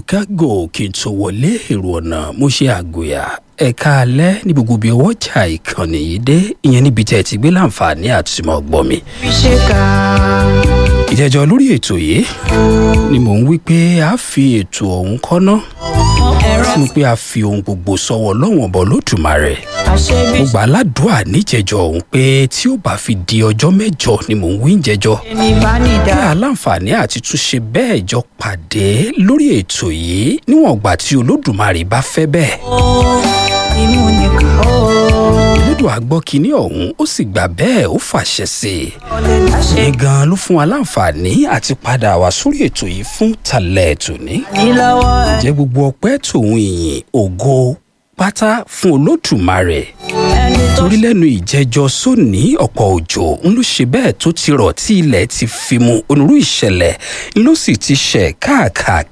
kágò kí n tó wọlé èrò ọ̀nà mo ṣe àgòyà ẹ̀ka alẹ́ ní gbogbo ibi ọwọ́ jà ìkànnì yìí dé ìyẹn níbi tẹ́ ẹ ti gbé láǹfààní àti mọ̀ gbọ́ mi. fi ṣe ká. ìjẹ́jọ́ lórí ètò yìí ni mò ń wí pé a fi ètò ọ̀hún kọ́ná ẹ̀rọ fún pé a fi ohun gbogbo sọ́wọ́ lọ́wọ́n bọ̀ lódùmarè àṣebí mo gbà á ládùúà níjẹjọ ọ̀hún pé tí ó bá fi di ọjọ́ mẹ́jọ ni mò ń wí ìjẹjọ́ ẹni bá nìdá. kí aláǹfààní àti túnṣe bẹ́ẹ̀ jọ pàdé lórí ètò yìí níwọ̀n ìgbà tí olódùmarè bá fẹ́ bẹ́ẹ̀. ó imú nìkan ó olódùn àgbọ́ kínní ọ̀hún ó sì gbà bẹ́ẹ̀ ó fàṣẹ sí i. ọlẹ láṣẹ ní gan ló fún wa láǹfààní àti padà wá sórí ètò yìí fún talẹ̀ tòní. ní lọ́wọ́ ẹ jẹ́ gbogbo ọpẹ́ tòun ìyìn ògo pátá fún olódùmarè ẹni tó torí lẹ́nu ìjẹ́jọ́ sóní ọ̀pọ̀ òjò ń ló ṣe bẹ́ẹ̀ tó ti rọ̀ tí ilẹ̀ ti fi mu onírú ìṣẹ̀lẹ̀ ń ló sì ti ṣẹ̀